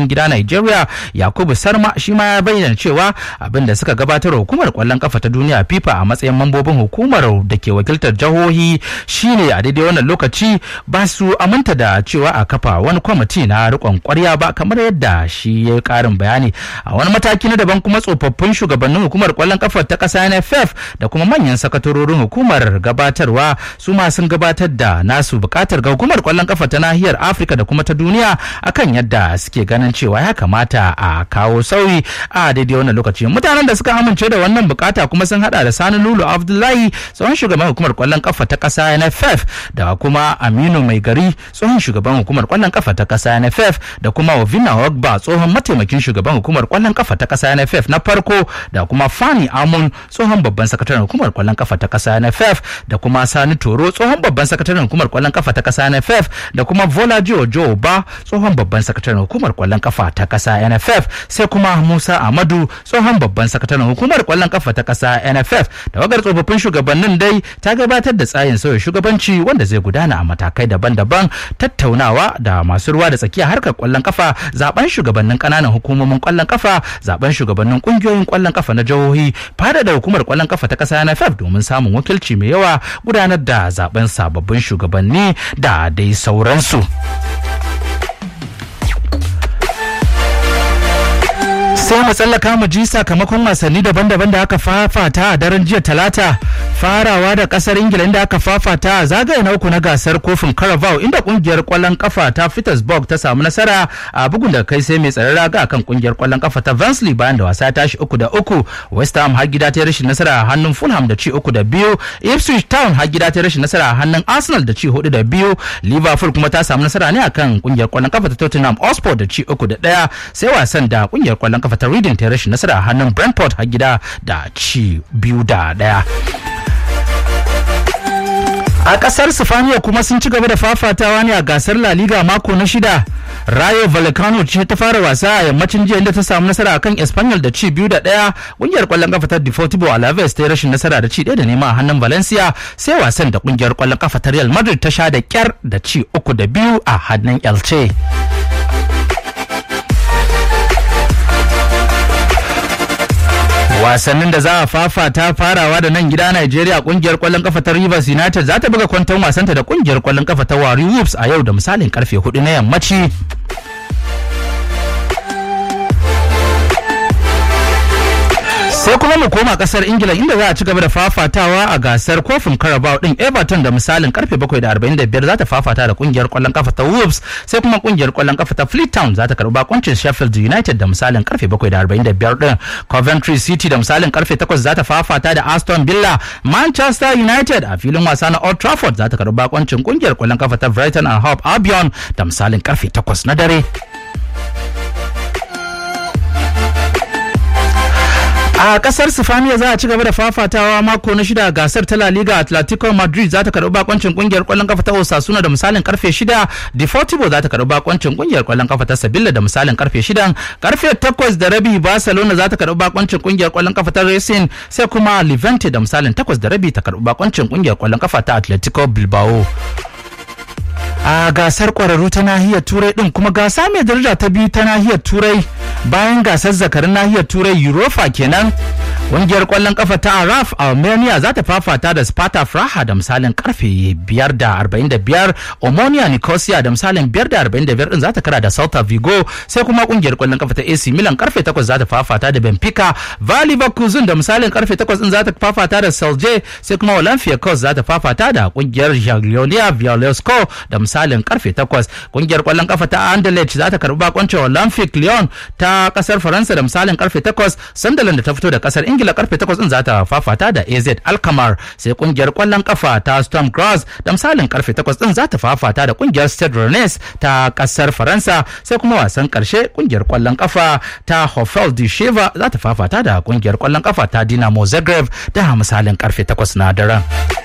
cikin gida Nigeria Yakubu Sarma shi ma ya bayyana cewa abin da suka gabatar hukumar kwallon kafa ta duniya FIFA a matsayin mambobin hukumar da ke wakiltar jihohi shine a daidai wannan lokaci ba su aminta da cewa a kafa wani kwamiti na rikon kwarya ba kamar yadda shi ya karin bayani a wani mataki na daban kuma tsofaffin shugabannin hukumar kwallon kafa ta kasa NFF da kuma manyan sakatarorin hukumar gabatarwa su ma sun gabatar da nasu bukatar ga hukumar kwallon kafa ta nahiyar Afirka da kuma ta duniya akan yadda suke ganin cewa ya kamata a kawo sauyi a daidai wannan lokaci mutanen da suka amince da wannan bukata kuma sun hada da Sani Lulu Abdullahi tsohon shugaban hukumar kwallon kafa ta kasa NFF da kuma Aminu Mai Gari tsohon shugaban hukumar kwallon kafa ta kasa NFF da kuma Ovina Ogba tsohon mataimakin shugaban hukumar kwallon kafa ta kasa NFF na farko da kuma Fani Amun tsohon babban sakataren hukumar kwallon kafa ta kasa NFF da kuma Sani Toro tsohon babban sakataren hukumar kwallon kafa ta kasa NFF da kuma Volaji Ojo Ba tsohon babban sakataren hukumar kwallon kafa ta kasa NFF sai kuma Musa Amadu tsohon babban sakataren hukumar kwallon kafa ta kasa NFF da wagar tsofaffin shugabannin dai ta gabatar da tsayin sauya shugabanci wanda zai gudana a matakai daban-daban tattaunawa da masu ruwa da tsakiya harkar kwallon kafa zaben shugabannin kananan hukumomin kwallon kafa zaben shugabannin kungiyoyin kwallon kafa na jihohi fada da hukumar kwallon kafa ta kasa NFF domin samun wakilci mai yawa gudanar da zaben sababbin shugabanni da dai sauransu. sai mu tsallaka mu ji sakamakon wasanni daban-daban da aka fafata a daren jiya talata farawa da kasar ingila inda aka fafata a zagaye na uku na gasar kofin carabao inda kungiyar kwallon kafa ta petersburg ta samu nasara a bugun da kai sai mai tsaron raga akan kungiyar kwallon kafa ta vansley bayan da wasa ya tashi uku da uku west ham har gida ta rashin nasara a hannun fulham da ci uku da biyu ipswich town har gida ta rashin nasara a hannun arsenal da ci hudu da biyu liverpool kuma ta samu nasara ne akan kungiyar kwallon kafa ta tottenham hotspur da ci uku da daya sai wasan da kungiyar kwallon kafa ta reading ta rashin nasara a hannun brentford har gida da ci biyu da daya a kasar sifaniya kuma sun ci gaba da fafatawa ne a gasar la liga mako na shida rayo vallecano ce ta fara wasa a yammacin jiya inda ta samu nasara akan espanyol da ci biyu da daya kungiyar kwallon kafa ta deportivo alaves ta yi rashin nasara da ci daya da nema a hannun valencia sai wasan da kungiyar kwallon kafa ta real madrid ta sha da kyar da ci uku da biyu a hannun elche wasannin da za a fafata farawa da nan gida Najeriya kungiyar kwallon kafa ta Rivers United za ta buga kwanton wasanta da kungiyar kwallon kafa ta Wari Wolves a yau da misalin karfe 4 na yammaci. sai kuma mu koma kasar ingila inda za a ci gaba da fafatawa a gasar kofin carabao din everton da misalin karfe 7:45 za ta fafata da kungiyar kwallon kafa ta wolves sai kuma kungiyar kwallon kafa ta fleet town za ta karbi bakuncin sheffield united da misalin karfe 7:45 din coventry city da misalin karfe 8 za ta fafata da aston villa manchester united a filin wasa na old trafford za ta karbi bakuncin kungiyar kwallon kafa ta brighton and hove albion da misalin karfe 8 na dare a kasar sifaniya za a ci gaba da fafatawa mako na shida gasar ta La Liga Atletico Madrid za ta karbi bakoncin kungiyar kwallon kafa ta Osasuna da misalin karfe shida Deportivo za ta karbi bakoncin kungiyar kwallon kafa ta Sevilla da misalin karfe shida karfe takwas da rabi Barcelona za ta karbi bakoncin kungiyar kwallon kafa ta Racing sai kuma Levante da misalin takwas da rabi ta karbi bakoncin kungiyar kwallon kafa ta Atletico Bilbao a gasar kwararru ta nahiyar turai din kuma gasa mai daraja ta biyu ta nahiyar turai bayan gasar zakarin nahiyar turai europa kenan ƙungiyar kwallon kafa ta araf armenia za ta fafata da sparta praha da misalin karfe 5.45 omonia nicosia da misalin 5.45 din za ta kara da celta vigo sai kuma ƙungiyar kwallon kafa ta ac milan karfe 8 za ta fafata da benfica vali bakuzun da misalin karfe 8 din za ta fafata da celje sai kuma olympiacos za ta fafata da ƙungiyar jaglionia violesco da misalin karfe 8 kungiyar kwallon kafa ta Anderlecht za ta karbi bakoncin Olympic Lyon ta kasar Faransa da misalin karfe 8 Sunderland da ta fito da kasar Ingila karfe 8 din za ta fafata da AZ Alkmaar sai kungiyar kwallon kafa ta Sturm Graz da misalin karfe 8 din za ta fafata da kungiyar Stade Rennes ta kasar Faransa sai kuma wasan karshe kungiyar kwallon kafa ta Hofel de Sheva za ta fafata da kungiyar kwallon kafa ta Dinamo Zagreb da misalin karfe 8 na daren.